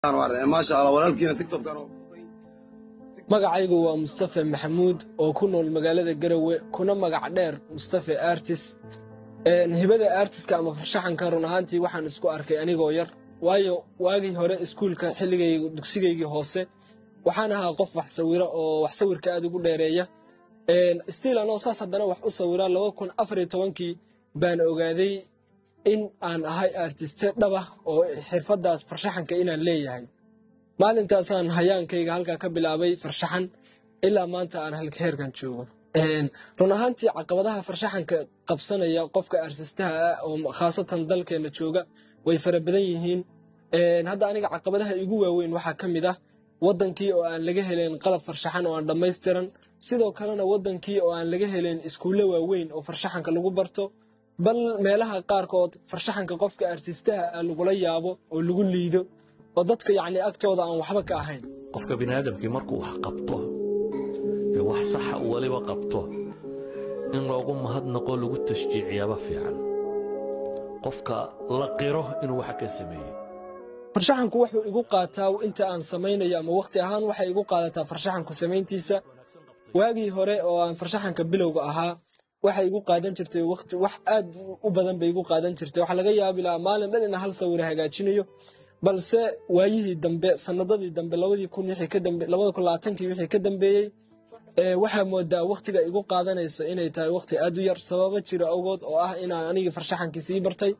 maasha allah walaalkiina tiktokkan oo magacaygu waa mustafe maxamuud oo ku nool magaalada garowe kuna magac dheer mustafe artis hibada artiska ama farshaxanka run ahaantii waxaan isku arkay anigoo yar waayo waagii hore iskuulka xilligay dugsigaygii hoose waxaan ahaa qof wax sawira oo wax sawirka aad ugu dheereeya stiil anoo saas haddana wax u sawira laba kun afariyo tobankii baan ogaaday in aan ahay artiste dhaba oo xirfadaas farshaxanka inaan leeyahay maalintaasaan hayaankayga halkaa ka bilaabay farshaxan ilaa maanta aan heerkan joogo run ahaantii caqabadaha farshaxanka qabsanaya qofka artistaha ah oo khaasatan dalkeena jooga way fara badan yihiin hadda aniga caqabadaha igu waaweyn waxaa ka mid ah wadankii oo aan laga helayn qalab farshaxan oo aan dhammaystiran sidoo kalena wadankii oo aan laga helayn iskuulle waaweyn oo farshaxanka lagu barto bal meelaha qaarkood farshaxanka qofka artistaha ah lagula yaabo oo lagu liido oo dadka yacni agtooda aan waxba ka ahayn qofka biniaadamkii markuu wax qabto ee wax saxa uu weliba qabto in loogu mahadnaqo lagu tashjiiciyaba fiican qofka la qiro inuu waxa ka sameeyey farshaxanku wuxuu igu qaataa inta aan samaynayo ama waqti ahaan waxay igu qaadataa farshaxanku samayntiisa waagii hore oo aan farshaxanka bilowga ahaa waxay igu qaadan jirtay waqti wax aad u badan bay igu qaadan jirtay waxaa laga yaabi lahaa maalin dhan ina hal sawir hagaajinayo balse waayihii dambe sanadadii dambe labadii kun wixii ka dambe labada kun labaatankii wixii ka dambeeyey waxaa moodaa waqtiga igu qaadanaysa inay tahay waqti aad u yar sababo jira awgood oo ah inaan anigii farshaxankii sii bartay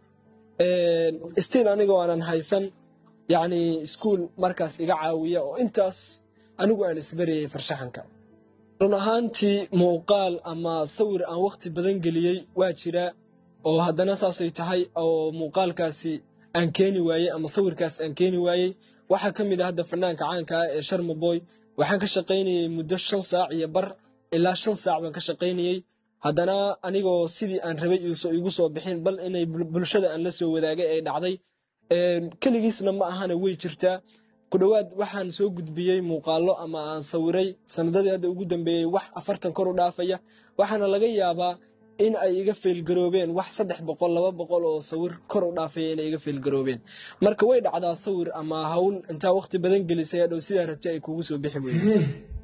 stiil anigoo aanan haysan yacni iskuul markaas iga caawiya oo intaas anigu aan isbarayay farshaxanka run ahaantii muuqaal ama sawir aan waqti badan geliyey waa jira oo haddana saasay tahay oo muuqaalkaasi aan keeni waayey ama sawirkaas aan keeni waayey waxaa ka mid ah hadda fanaanka caanka ah ee sharmaboy waxaan ka shaqaynayey muddo shan saac iyo bar ilaa shan saac baan ka shaqaynayey haddana anigoo sidii aan rabay igu soo bixin bal inay bulshada aan la soo wadaagay ay dhacday keligiisna ma ahana way jirtaa ku dhowaad waxaan soo gudbiyey muuqaallo ama aan sawiray sanadadii hadda ugu dambeeyey wax afartan kor u dhaafaya waxaana laga yaabaa in ay iga feelgaroobeen wax saddex boqol laba boqol oo sawir kor u dhaafaya inay iga feelgaroobeen marka way dhacdaa sawir ama hawl intaa waqti badan gelisay hadhow sidaa rabtay ay kugu soo bixi weyde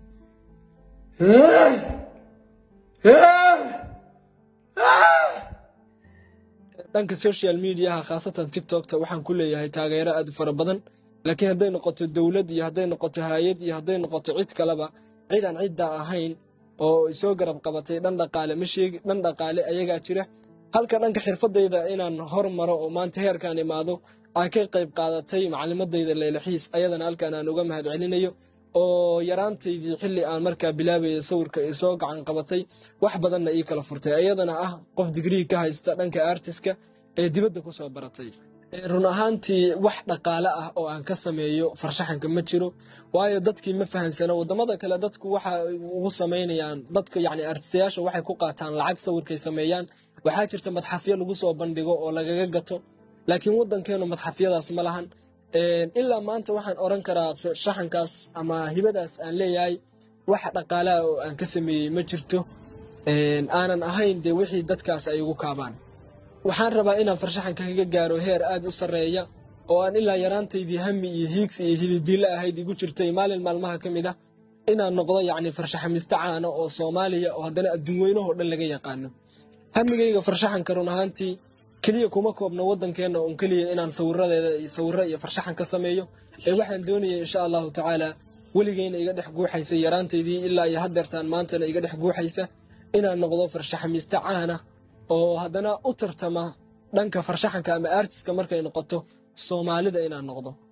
dhanka social mediaha khaasatan tiktokta waxaan ku leeyahay taageero aad u fara badan laakiin hadday noqoto dowlad iyo hadday noqoto haayad iyo hadday noqoto cid kaleba cid aan ciddaa ahayn oo isoo garab qabatay dhan dhaqaale ma sheegi dhan dhaqaale ayagaa jira halka dhanka xirfadayda inaan hormaro oo maanta heerkaan imaado aan ka qayb qaadatay macalimadayda leylaxiis ayadana halkaan aan uga mahad celinayo oo yaraantaydii xilli aan markaa bilaabaya sawirka isoo gacan qabatay wax badanna ii kala furtay ayadana ah qof digrii ka haysta dhanka artiska ee dibadda ku soo baratay run ahaantii wax dhaqaale ah oo aan ka sameeyo farshaxanka ma jiro waayo dadkii ma fahansano wadamada kale dadku waxa ugu samaynayaan dadka yani artistayaasha waxay ku qaataan lacag sawirkay sameeyaan waxaa jirta madxafyo lagu soo bandhigo oo lagaga gato laakiin wadankeenu madxafyadaas ma lahan ilaa maanta waxaan oran karaa farshaxankaas ama hibadaas aan leeyahay wax dhaqaalaha oo aan ka sameeyey ma jirto aanan ahayn dee wixii dadkaas ay ugu kaabaan waxaan rabaa inaan farshaxanka kaga gaaro heer aad u sarreeya oo aan ilaa yaraantaydii hami iyo hiigsi iyo hididiilla ahayd igu jirtay maalin maalmaha ka mid ah inaan noqdo yacni farshaxamisto caana oo soomaaliya oo haddana adduun weynahoo dhan laga yaqaano hamigayga farshaxanka run ahaantii keliya kuma koobno waddankeenna oon keliya inaan sawiradeeda sawiro iyo farshaxan ka sameeyo ee waxaan doonayay insha allahu tacaala weligeyna iga dhex guuxaysa yaraantaydii ilaa iyo haddeertaan maantana iga dhex guuxaysa inaan noqdo farshaxamisto caana oo haddana u tartama dhanka farshaxanka ama artiska markay noqoto soomaalida inaan noqdo